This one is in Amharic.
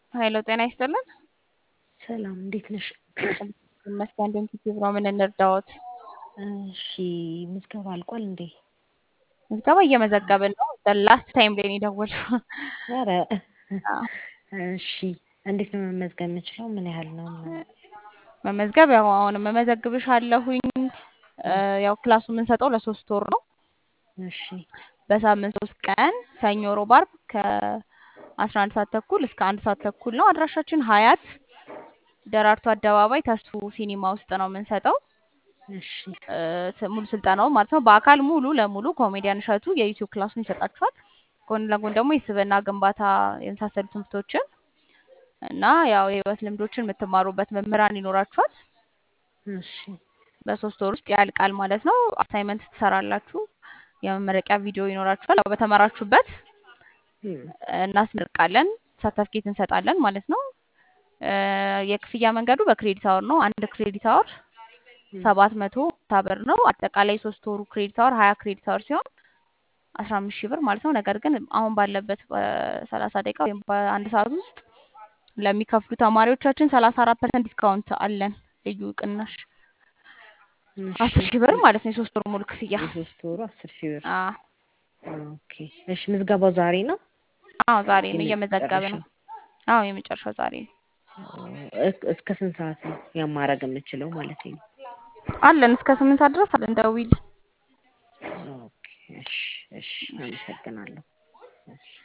ሀይሎ ጤና ይስጥልን። ሰላም እንዴት ነሽ? ይመስገን ዩቲዩብ ነው። ምን እንርዳዎት? እሺ ምዝገባ አልቋል እንዴ? ምዝገባ እየመዘገብን ነው። ላስት ታይም ላይ ነው የደወልሽው። ኧረ አዎ። እሺ እንዴት ነው መመዝገብ የምችለው? ምን ያህል ነው? መመዝገብ ያው አሁን መመዘግብሽ አለሁኝ። ያው ክላሱ የምንሰጠው ለሶስት ወር ነው። እሺ በሳምንት ሶስት ቀን ሰኞ፣ ሮብ፣ አርብ ከአስራ አንድ ሰዓት ተኩል እስከ አንድ ሰዓት ተኩል ነው። አድራሻችን ሀያት ደራርቱ አደባባይ ተስፉ ሲኒማ ውስጥ ነው የምንሰጠው። እሺ እ፣ ሙሉ ስልጠናው ማለት ነው። በአካል ሙሉ ለሙሉ ኮሜዲያን እሸቱ የዩቲዩብ ክላሱን ይሰጣችኋል። ጎን ለጎን ደግሞ የስብዕና ግንባታ የመሳሰሉ ትምህርቶችን እና ያው የህይወት ልምዶችን የምትማሩበት መምህራን ይኖራችኋል። እሺ በሶስት ወር ውስጥ ያልቃል ማለት ነው። አሳይመንት ትሰራላችሁ። የመመረቂያ ቪዲዮ ይኖራችኋል። ያው በተመራችሁበት እም፣ እናስመርቃለን፣ ሰርተፍኬት እንሰጣለን ማለት ነው። እ፣ የክፍያ መንገዱ በክሬዲት አወር ነው። አንድ ክሬዲት አወር ሰባት መቶ ብር ነው። አጠቃላይ ሶስት ወሩ ክሬዲት አወር ሀያ ክሬዲት አወር ሲሆን አስራ አምስት ሺህ ብር ማለት ነው። ነገር ግን አሁን ባለበት በሰላሳ ደቂቃ ወይም በአንድ ሰዓት ውስጥ ለሚከፍሉ ተማሪዎቻችን ሰላሳ አራት ፐርሰንት ዲስካውንት አለን። ልዩ ቅናሽ እሺ አስር ሺህ ብር ማለት ነው። የሶስት ወር ሙሉ ክፍያ የሶስት ወሩ አስር ሺህ ብር አዎ ኦኬ። እሺ ምዝገባው ዛሬ ነው? አዎ ዛሬ ነው እየመዘገበ ነው። የመጨረሻው? አዎ የመጨረሻው ዛሬ ነው። እስ- እስከ ስንት ሰዓት ነው ያን ማድረግ የምችለው ማለት ነው? አለን እስከ ስምንት ሰዓት ድረስ አለን። ደውይል ኦኬ እሺ እሺ አመሰግናለሁ። እሺ